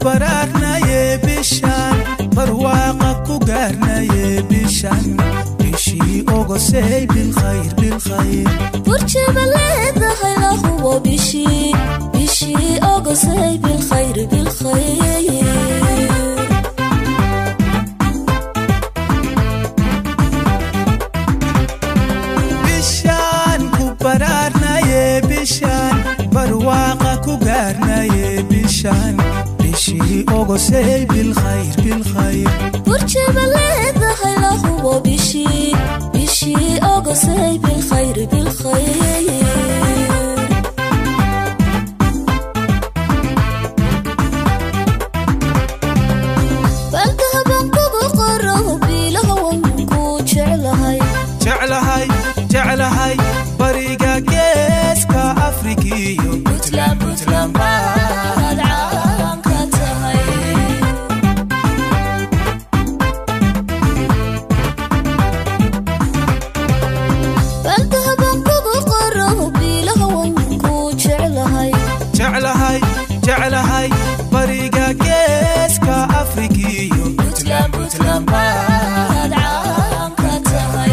baraarnaye bishaan barwaaqa ku gaarnaye bishaan bishii ogosey bilkhayr bilkhayr burjaba leedahay la hubo bishii bishii ogosay bilkhayr bilkhayr bishaan ku baraarnaye bishaan barwaaqa ku gaarnaye bishaan bishii ogosey bilkhayr bilkhayr burjaba leedahay la hubo bishii bishii ogosay bilkhayr bilkhayr baldahaban kugu qoro biilahawan ku jeclahay jeclahay jeclahay bariga geeska afrikiyo puntland puntland baad caan ka tahay baldahaban kugu qoro biilahawan ku jeclahay jeclahay jeclahay bariga geeska afrikiyo puntland puntland baad caan ka tahay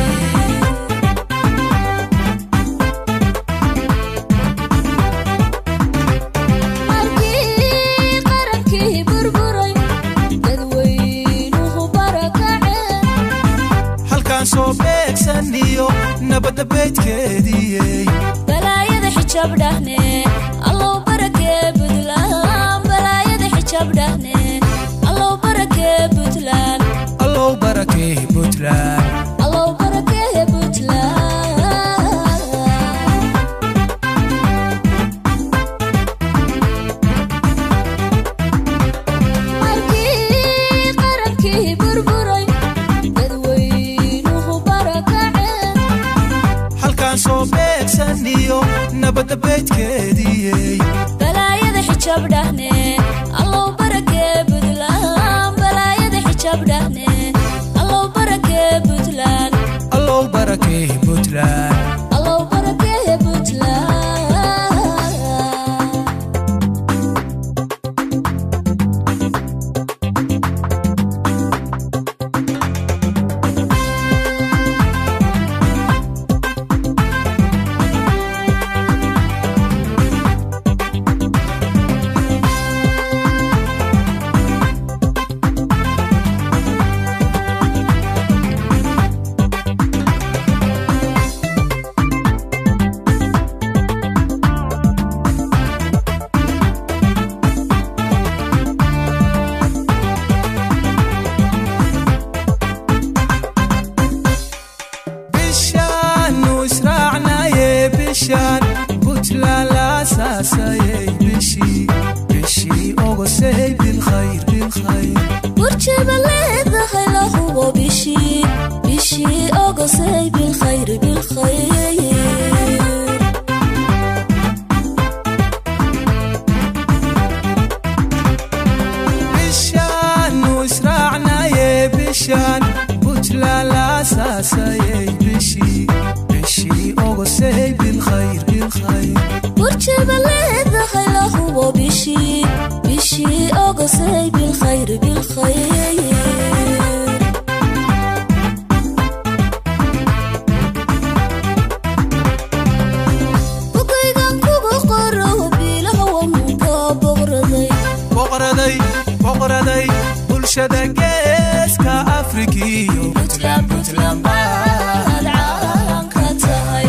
markii qarankii burburay dadweynuhu barakaceen halkaan soo beegsaniyo nabadda beydkeediyey balaayada xijaab dhahne allow barakee puntland balaayada xijaab dhahne allow barakee puntland allow barakee puntland allow barakee puntland markii qarankii burburay dadweynuhu barakaceen halkaan soo beegsaniyo nabadda beydkeediyey balaayada xijaab dhahne allow barakee puntland balaayada xijaab dhahne allow barakee puntland allow barakee puntland allow barakee puntland bishaanu israacnaye bishaan puntland laasaasayey bishii bishii ogosey bilkhayr bilkhayr burjaba leedahay la hubo bishii bishii ogosay bilkhayr bilkhayr bishaanu israacnaye bishaan puntland laasaasayey bishii bishii ogosey bilkhayr bilkhayr burjaba leedahay la hubo bishii bishii ogosay bilkhayr bilkhayr bugaygan kugu qoro biilahawan ka boqraday boqraday boqraday bulshada geeska afrikiyo puntland puntland baad caan ka tahay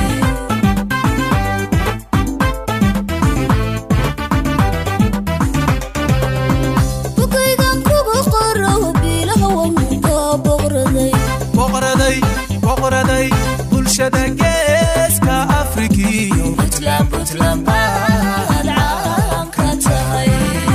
bugaygan kugu qoro biilahawan ka boqraday boqraday boqraday bulshada geeska afrikiyo puntland puntland baad caan ka tahay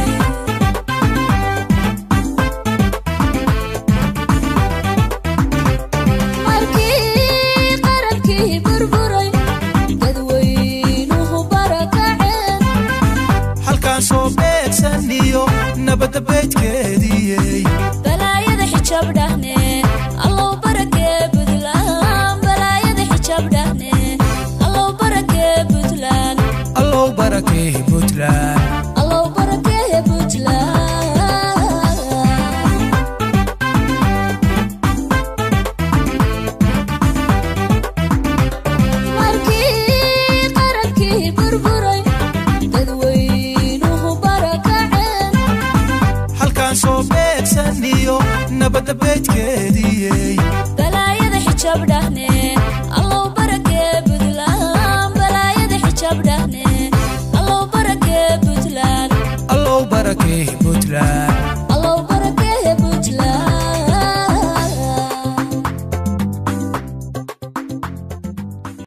markii qarankii burburay dadweynuhu barakaceen halkaan soo beegsaniyo nabadda beydkeediyey balaayada xijaab dhahne allow barakee puntland balaayada xijaab dhahne allow barakee puntland allow barakee puntland allow barakee puntland nabadda beydkeediyey balaayada xijaab dhahne allow barakee buntland balaayada xijaab dhahne